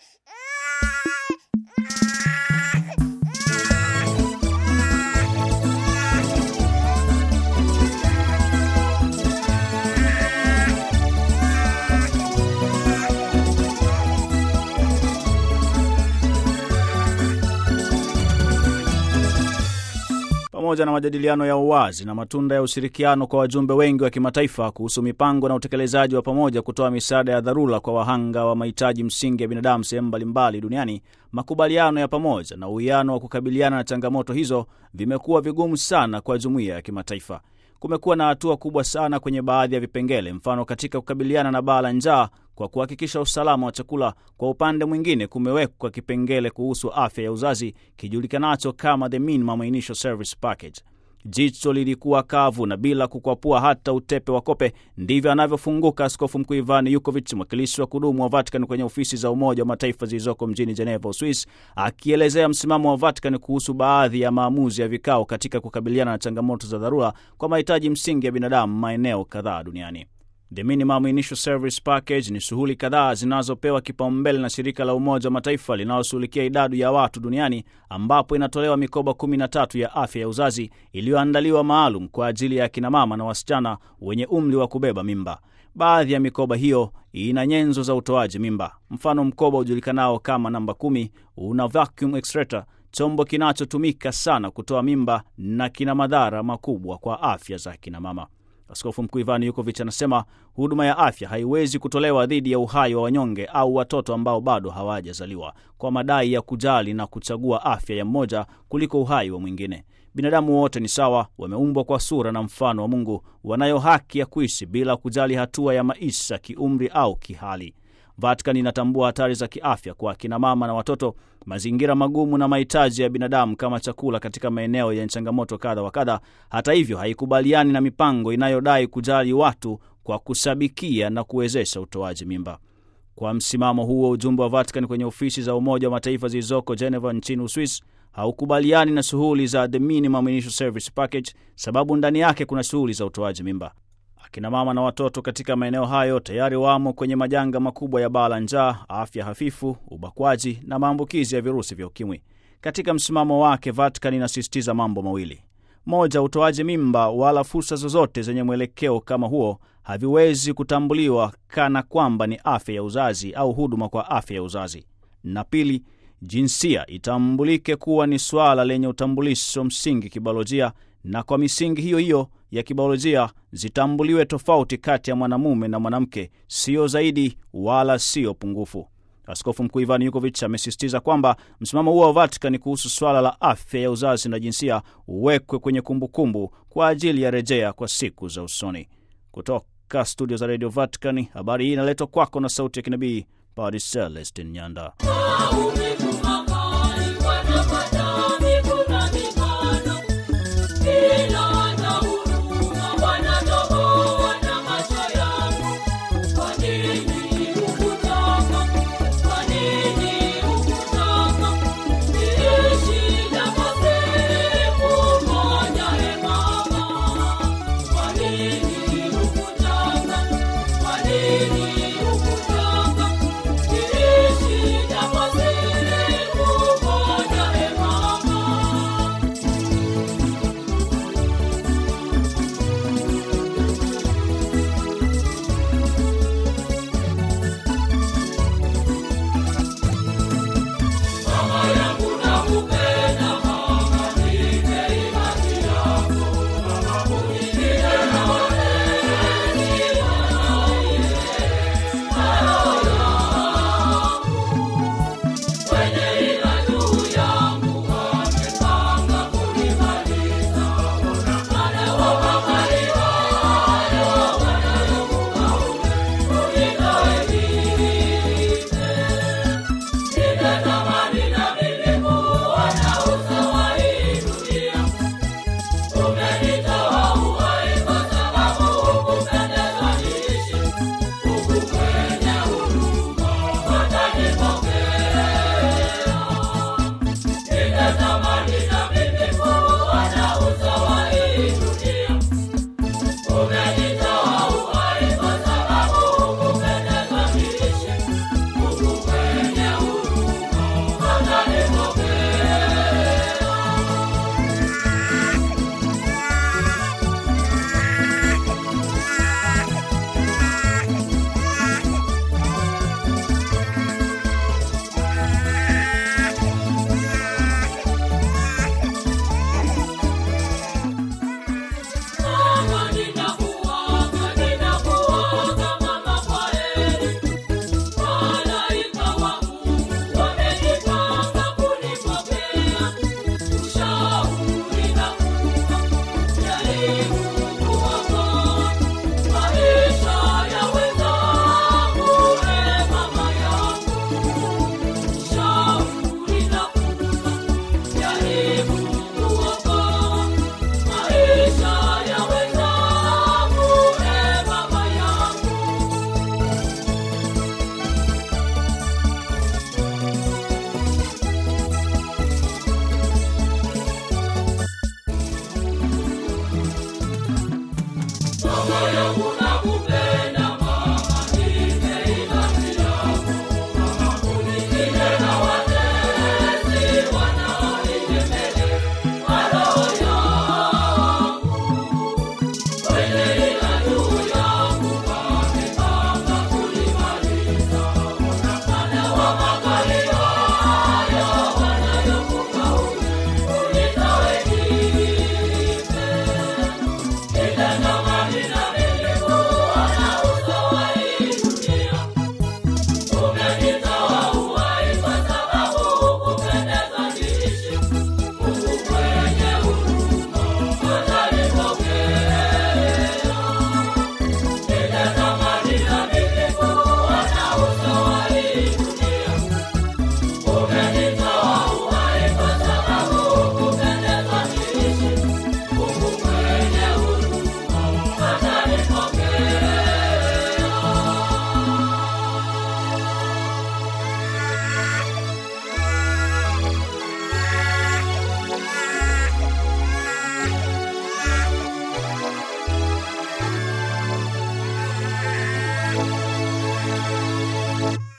pamoja na majadiliano ya uwazi na matunda ya ushirikiano kwa wajumbe wengi wa kimataifa kuhusu mipango na utekelezaji wa pamoja kutoa misaada ya dharura kwa wahanga wa mahitaji msingi ya binadamu sehemu mbalimbali duniani, makubaliano ya pamoja na uwiano wa kukabiliana na changamoto hizo vimekuwa vigumu sana kwa jumuiya ya kimataifa. Kumekuwa na hatua kubwa sana kwenye baadhi ya vipengele, mfano katika kukabiliana na baa la njaa kwa kuhakikisha usalama wa chakula. Kwa upande mwingine, kumewekwa kipengele kuhusu afya ya uzazi kijulikanacho kama the Minimum Initial Service Package. Jicho lilikuwa kavu na bila kukwapua hata utepe wa kope. Ndivyo anavyofunguka Askofu Mkuu Ivan Yukovic, mwakilishi wa kudumu wa Vatican kwenye ofisi za Umoja wa Mataifa zilizoko mjini Geneva, Uswis, akielezea msimamo wa Vatican kuhusu baadhi ya maamuzi ya vikao katika kukabiliana na changamoto za dharura kwa mahitaji msingi ya binadamu maeneo kadhaa duniani. The Minimum Initial Service Package ni shughuli kadhaa zinazopewa kipaumbele na shirika la Umoja wa Mataifa linaloshughulikia idadi ya watu duniani, ambapo inatolewa mikoba 13 ya afya ya uzazi iliyoandaliwa maalum kwa ajili ya akinamama na wasichana wenye umri wa kubeba mimba. Baadhi ya mikoba hiyo ina nyenzo za utoaji mimba. Mfano, mkoba ujulikanao kama namba kumi una vacuum extractor, chombo kinachotumika sana kutoa mimba na kina madhara makubwa kwa afya za akinamama. Askofu Mkuu Ivan Yukovic anasema huduma ya afya haiwezi kutolewa dhidi ya uhai wa wanyonge au watoto ambao bado hawajazaliwa kwa madai ya kujali na kuchagua afya ya mmoja kuliko uhai wa mwingine. Binadamu wote ni sawa, wameumbwa kwa sura na mfano wa Mungu, wanayo haki ya kuishi bila kujali hatua ya maisha, kiumri au kihali. Vatican inatambua hatari za kiafya kwa akina mama na watoto, mazingira magumu na mahitaji ya binadamu kama chakula katika maeneo yenye changamoto kadha wa kadha. Hata hivyo, haikubaliani na mipango inayodai kujali watu kwa kusabikia na kuwezesha utoaji mimba. Kwa msimamo huo, ujumbe wa Vatican kwenye ofisi za Umoja wa Mataifa zilizoko Geneva nchini Uswis haukubaliani na shughuli za the Minimum Initial Service Package, sababu ndani yake kuna shughuli za utoaji mimba. Akina mama na watoto katika maeneo hayo tayari wamo kwenye majanga makubwa ya baa la njaa, afya hafifu, ubakwaji na maambukizi ya virusi vya ukimwi. Katika msimamo wake, Vatican inasisitiza mambo mawili: moja, utoaji mimba wala fursa zozote zenye mwelekeo kama huo haviwezi kutambuliwa kana kwamba ni afya ya uzazi au huduma kwa afya ya uzazi, na pili, jinsia itambulike kuwa ni swala lenye utambulisho msingi kibiolojia na kwa misingi hiyo hiyo ya kibiolojia zitambuliwe tofauti kati ya mwanamume na mwanamke, siyo zaidi wala siyo pungufu. Askofu Mkuu Ivan Yukovic amesisitiza kwamba msimamo huo wa Vatican kuhusu swala la afya ya uzazi na jinsia uwekwe kwenye kumbukumbu kumbu kwa ajili ya rejea kwa siku za usoni. Kutoka studio za Radio Vatican, habari hii inaletwa kwako na sauti ya kinabii Padre Celestin Nyanda.